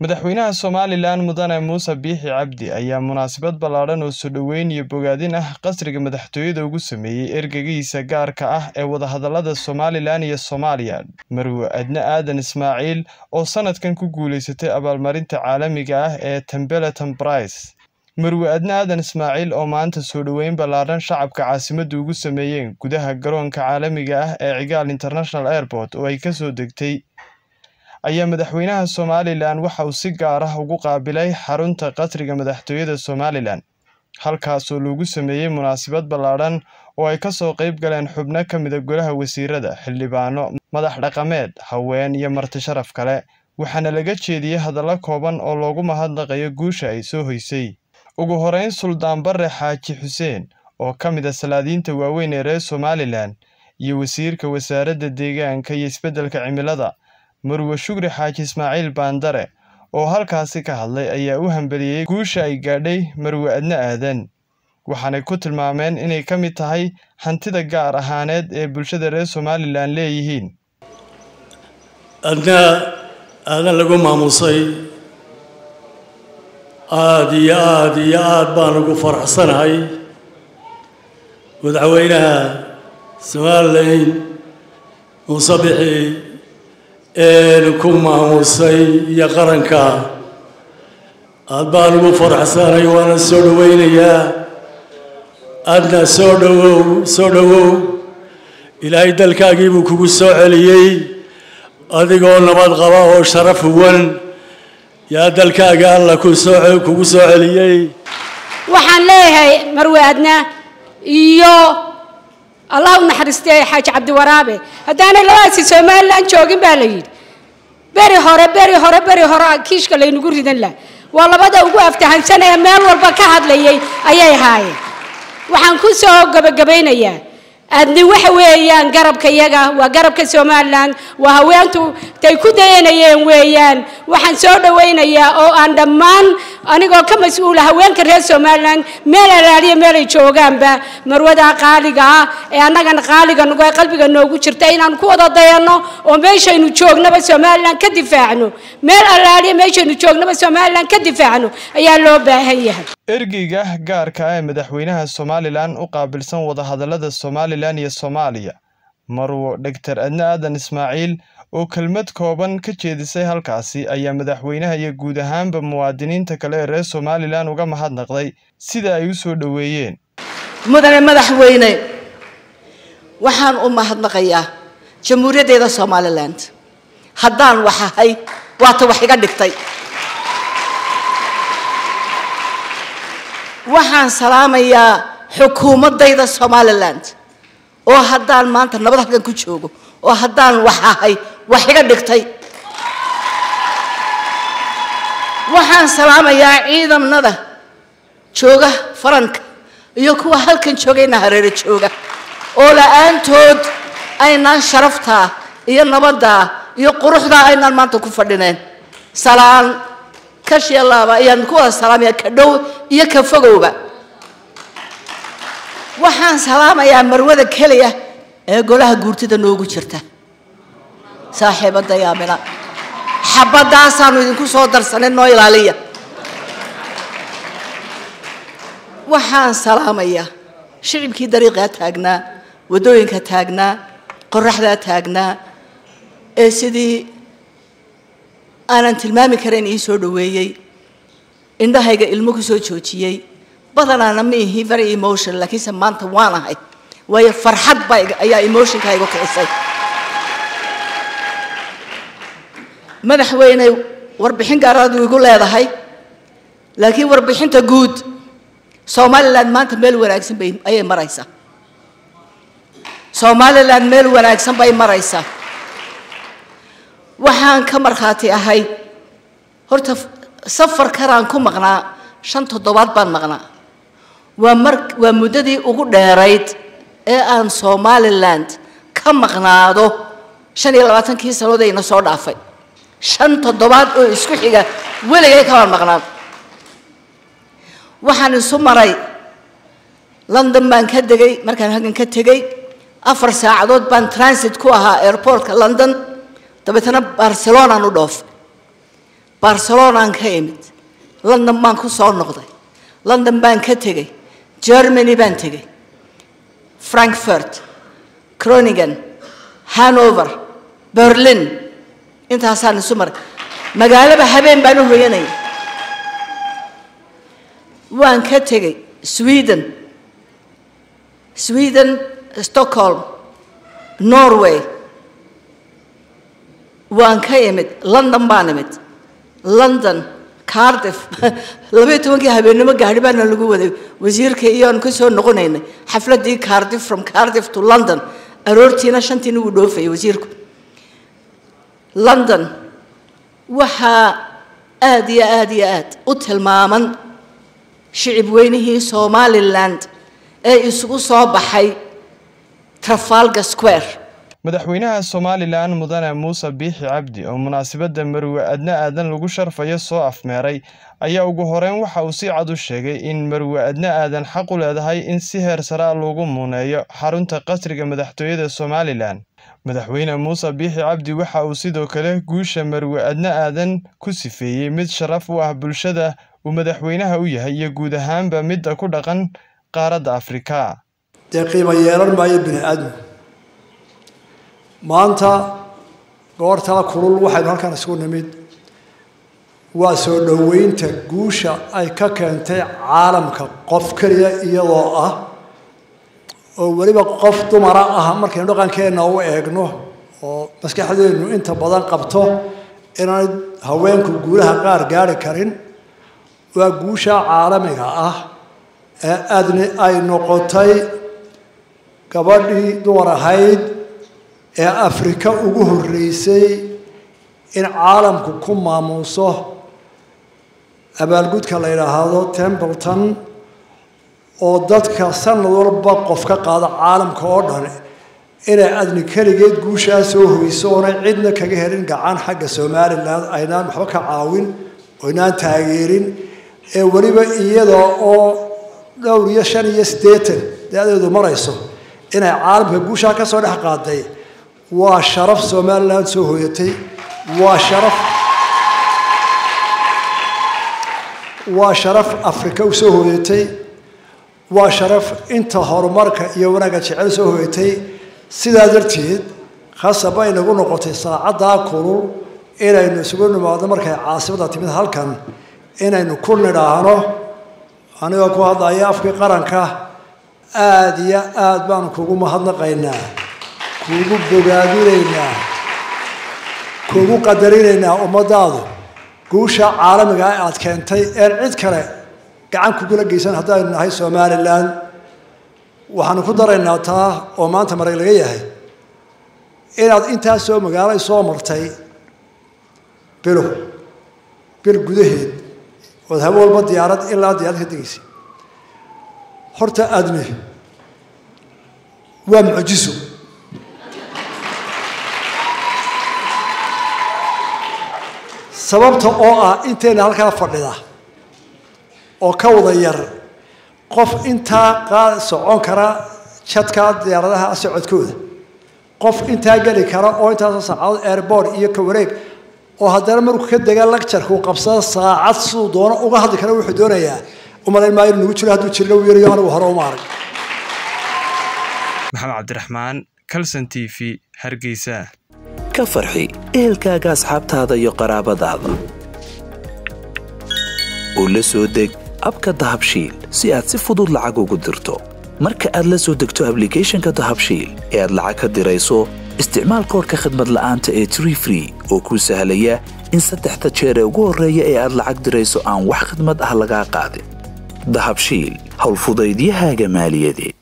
Madaxweynaha Somalilan Mudane Muuse Biixi Cabdi ayaa munaasabad ballaadhan oo soo dhoweyn iyo bogaadin ah qasriga madaxtooyada ugu sameeyay ergeygiisa gaarka ah ee wadahadalada Somalilan iyo Soomaaliya, Marwo Adne Aadan Ismaaciil oo sanadkan ku guuleysatay abaalmarinta caalamiga ah ee Templeton Prize. Marwo Adne Aadan Ismaaciil oo maanta soo dhoweyn ballaadhan shacabka caasimadda ugu sameeyeen gudaha garoonka caalamiga ah ee Kigali International Airport oo ay ka soo degtay, ayaa madaxweynaha Somalilan waxa uu si gaar ah ugu qaabilay xarunta qasriga madaxtooyada Somalilan, halkaasoo loogu sameeyay munaasabad ballaadhan oo ay ka soo qayb galeen xubno ka mid ah Golaha Wasiirada, xildhibaano, madax dhaqameed, haween iyo marti sharaf kale, waxaana laga jeediyay hadallo kooban oo loogu mahadnaqayo guusha ay soo hoysay. Ugu horreyn, Suldaan Barre Xaaji Xuseen, oo ka mid ah salaadiinta waaweyn ee reer Somalilan, iyo Wasiirka Wasaaradda Deegaanka iyo Isbeddelka Cimilada, Marwo Shukri Xaaji Ismaaciil Baandare, oo halkaasi ka hadlay, ayaa u hambalyeeyay guusha ay gaadhay Marwo Adne Aadan, waxaanay ku tilmaameen inay ka mid tahay hantida gaar ahaaneed ee bulshada reer Somalilan leeyihiin. adna aadan lagu maamusay aada iyo aada iyo aada baan ugu faraxsanahay madaxweynaha somalilan muuse bixi een ku maamusay iyo qaranka aad baan ugu faraxsanahay waana soo dhoweynayaa aadna soo dhowow soo dhowow ilaahay dalkaagiibuu kugu soo celiyey adigoo nabad qaba oo sharaf huwan yaa dalkaaga alla kusoo kugu soo celiyey waxaan leeyahay marwe adna iyo allah u naxariistay xaaji cabdiwaraabe haddaanay labadaasi somalilan joogin baa la yidhi beri hore beri hore beri hore kiishka laynagu ridan lah waa labada ugu aftahansan ee meel walba ka hadlayay ayay ahaayeen waxaan ku soo gabagabaynayaa aadni waxa weeyaan garabka yaga waa garabka somalilan waa haweentu tay ku dayanayeen weeyaan waxaan soo dhowaynayaa oo aan dhammaan anigoo ka mas-uula haweenka reer somalilan meel alaaliya meelay joogaanba marwada qaaliga ah ee annagana qaaliga nugu ee qalbiga noogu jirta inaan ku wada dayanno oo meeshaynu joognaba somalilan ka difaacno meel alaaliya meeshaynu joognaba somalilan ka difaacno ayaa loo baahan yahay ergeyga gaarka ah ee madaxweynaha Somalilan u qaabilsan wadahadalada Somalilan iyo Soomaaliya Marwo Dr. Adne Aadan Ismaaciil oo kelmad kooban ka jeedisay halkaasi ayaa madaxweynaha iyo guud ahaanba muwaadiniinta kale ee reer Somalilan uga mahadnaqday sida ay u soo dhoweeyeen mudane madaxweyne waxaan u mahadnaqayaa jamhuuriyaddeeda somaliland haddaan wax ahay waata wax iga dhigtay waxaan salaamayaa xukuumaddayda somaliland oo haddaan maanta nabad halkan ku joogo oo haddaan wax ahay wax iga dhigtay waxaan salaamayaa ciidamada jooga faranka iyo kuwa halkan joogayna hareero jooga oo la-aantood aynaan sharaftaa iyo nabaddaa iyo quruxdaa aynaan maanta ku fadhineen salaan kashialaaba ayaan ku wada salaamaya ka dhow iyo ka fogowba waxaan salaamayaa marwada keliya ee golaha guurtida noogu jirta saaxiibadda yaamina xabadaasaanu idinku soo darsanay noo ilaaliya waxaan salaamayaa shicibkii dariiqaa taagnaa waddooyinka taagnaa qoraxdaa taagnaa ee sidii aanan tilmaami karayn ii soo dhoweeyey indhahayga ilmo ku soo joojiyey badanaana ma ihi very emotion laakiinse maanta waan ahay waayo farxad baa ayaa emotionkaygu kicisay madaxweyne warbixin gaaraadu igu leedahay laakiin warbixinta guud somaliland maanta meel wanaagsan bay ayay maraysaa somaliland meel wanaagsan bay maraysaa waxaan ka markhaati ahay horta safar karaan ku maqnaa shan toddobaad baan maqnaa waa mar waa muddadii ugu dheerayd ee aan somaliland ka maqnaado shan iyo labaatankii sannadood ayna soo dhaafay shan toddobaad oo isku xiga weligay kamaan maqnaan waxaan isu maray london baan ka degay markaan halkan ka tegey afar saacadood baan transit ku ahaa airportka london dabeetana barcelonaan u dhoof barcelonaan ka imid london baan ku soo noqday london baan ka tegey germany baan tegey frankfurt croningen hanover berlin intaasaan isu maray magaalaba habeen baan u hoyanaya waan ka tegey sweden sweden stockholm norway waan ka imid london baan imid london cardiff labaiyo tobankii habeennimo gaari baana lagu waday wasiirka iyoan ka soo noqonaynay xafladdii cardiff from cardiff to london aroortiina shantiina wuu dhoofayay wasiirku london waxaa aada iyo aada iyo aad u tilmaaman shicib weynihii somaliland ee isugu soo baxay trafalgar square madaxweynaha somalilan mudane muuse biixi cabdi oo munaasabadda marwe adna aadan lagu sharfayo soo afmeeray ayaa ugu horeyn waxa uu si cad u sheegay in marwe adna aadan xaq u leedahay in si heer saraa loogu muuneeyo xarunta qasriga madaxtooyada somalilan madaxweyne muuse biixi cabdi waxa uu sidoo kale guusha marwe adna aadan ku sifeeyey mid sharaf u ah bulshada uu madaxweynaha u yahay iyo guud ahaanba midda ku dhaqan qaaradda afrika dee qiimo yeelan maayo bini aadmigu maanta goortaa kulul waxaynu halkan isugu nimid waa soo dhoweynta guusha ay ka keentay caalamka qof keliya iyadoo ah oo weliba qof dumara ah markaynu dhaqankeenna u eegno oo maskaxdeennu inta badan qabto inaanay haweenku guulaha qaar gaari karin waa guusha caalamiga ah ee aadni ay noqotay gabadhii dumar ahayd ee afrika ugu horreysay in caalamku ku maamuuso abaalgudka la yidhaahdo templeton oo dadka sanad walba qof ka qaada caalamka oo dhan inay adni keligeed guushaa soo hoyso oonay cidna kaga helin gacan xagga somalilan aynaan waxba ka caawin oynaan taageerin ee weliba iyada oo dhowr iyo shan iyo siddeetan da-deedu marayso inay caalamka guushaa ka soo dhex qaaday waa sharaf somalilan soo hooyatay waa sharaf waa sharaf afrika u soo hooyatay waa sharaf inta horumarka iyo wanaagga jecel soo hooyatay sidaa darteed khasab bay nagu noqotay saacaddaa kulul inaynu isugu nimaadno markay caasimada timid halkan inaynu ku nidhaahno anigoo ku hadlaya afkii qaranka aada iyo aada baanu kugu mahadnaqaynaa kuugu bogaadinaynaa kuugu qadarinaynaa ummadaadu guusha caalamiga ee aada keentay een cid kale gacan kugula geysan haddaynu nahay somalilan waxaanu ku daraynaa taa oo maanta marag laga yahay inaad intaasoo magaalo soo martay bilo bil gudaheed ood habe walba diyaarad ilaa diyaarad ka degaysay horta adne waa mucjiso sababta oo ah intayna halkaa fadhida oo ka wada yar qof intaa qaa socon kara jadka diyaaradaha socodkooda qof intaa geli kara oo intaasoo saacadood airbord iyo ka wareeg oo haddana markuu ka dega lacturkuu qabsada saacad siduu doono uga hadli kara wuxuu doonayaa umalayn maayo nagu jiro hadduu jirna u yarayo anigu hore uma arag maxamed cabdiraxmaan calson t v hargeysa ka farxi ehelkaaga asxaabtaada iyo qaraabadaada oo la soo deg abka dahabshiil si aad si fudud lacag ugu dirto marka aad la soo degto ablicathonka dahabshiil ee aad lacag ka dirayso isticmaal koorka khadmad la'aanta ee tree free oo kuu sahlaya in saddexda jeer ee ugu horreeya ee aad lacag dirayso aan wax khidmad ah lagaa qaadin dahabshiil howlfudaydiyahaaga maaliyadeed